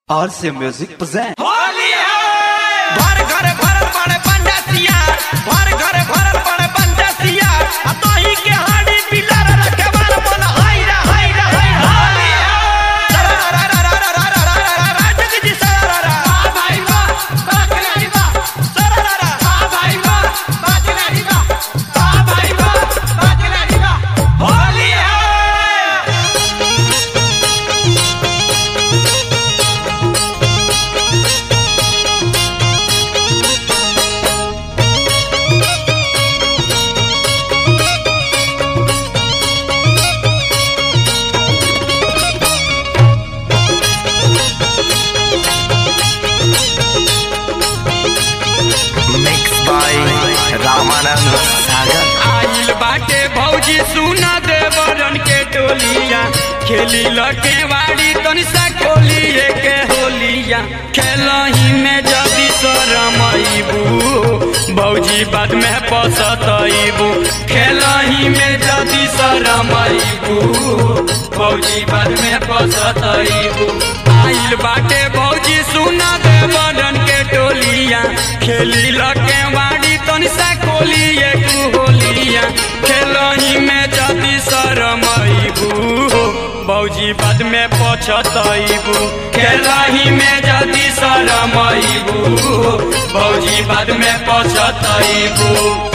RC Music present. Holi है भर घर भरल पड़े पंडसिया भर घर भरल पड़े पंडसिया आ तोही के हाड़ी पिलर रखे बार बोल हाय रे हाय रे हाय होली है जगजी सरारा हां भाई वाह बाकरी वाह सरारा हां भाई वाह बाकरी वाह हां भाई वाह बाकरी वाह होली है mixed by Ramanand Sagar. आइल बाटे भौजी सुना देवरन के टोलिया खेली लके वाड़ी तनिसा खोलिए के होलिया खेलही में जदी शरमैबू भौजी बाद में पसतैबू खेलही में जदी शरमैबू भौजी बाद में पसतैबू आइल बाटे भौजी सुना देवरन के टोलिया खेली लके वाड़ी तनिसा खोलिए तू होलिया खेलही में जदी शरमैबू भौजी बाद में पछतैबू खेलही में जदी शरमैबू भौजी बाद में पछतैबू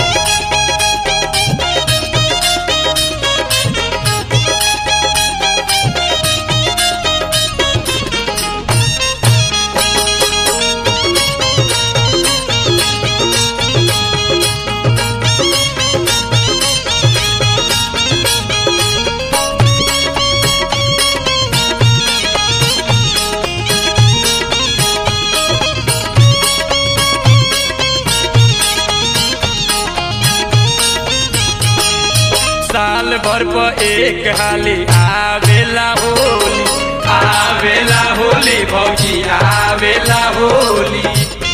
साल भर पर एक हाली आवेला होली आवेला होली भौजी आवेला होली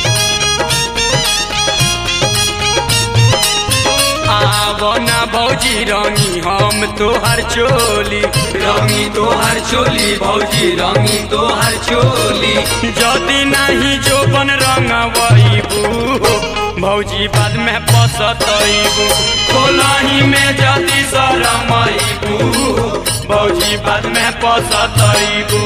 आवना भौजी रंगी हम तोहर चोली रंगी तोहर चोली भौजी रंगी तोहर चोली जदी नहीं जोबन रंगवैबू भौजी बाद में पसतैबू खोलही में जदी शरमैबू भौजी बाद में पसतैबू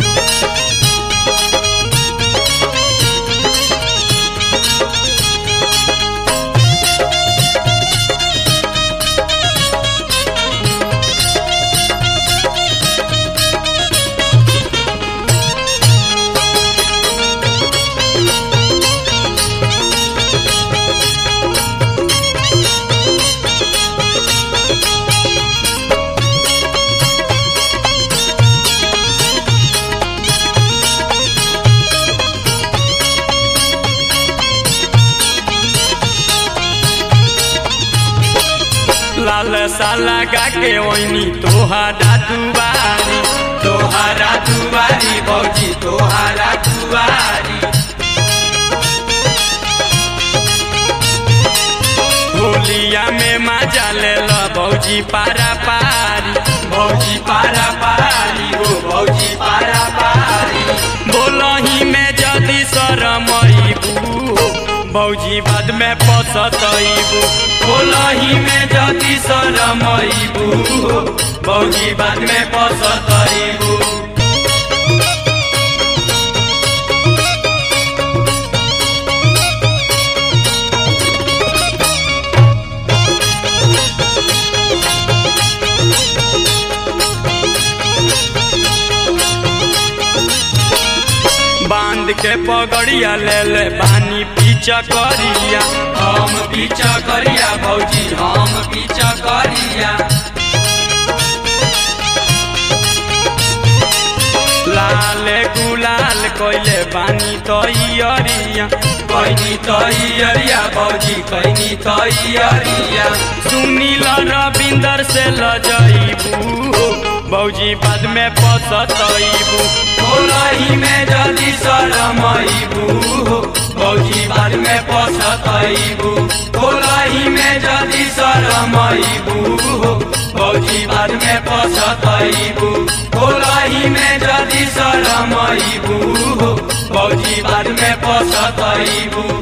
लाल साला गाके ओइनी तोहारा दुआरी तोहारा दुआरी भौजी तोहारा दुआरी होलिया में मजा ले लो भौजी पारा पारी भौजी पारा पारी हो भौजी पारा पारी बोलही में जदी शरमैबू भौजी बाद में पसतैबू बोलही में जदी शरमैबू भौजी बाद में पसतैबू बांध के पगड़िया ले ले पानी पीछा करिया हम पीछा करिया भौजी हम पीछा करिया लाल गुलाल कोइले बानी तैयरिया कैनी तैयरिया भौजी कैनी तैयरिया सुनील रविंदर से लजैबू भौजी बाद में पसतैबू खोलही में जल्दी शरमैबू भौजी बाद में पसतैबू खोलही में जल्दी शरमैबू भौजी बाद में पसतैबू खोलही में जल्दी शरमैबू में पसतइबू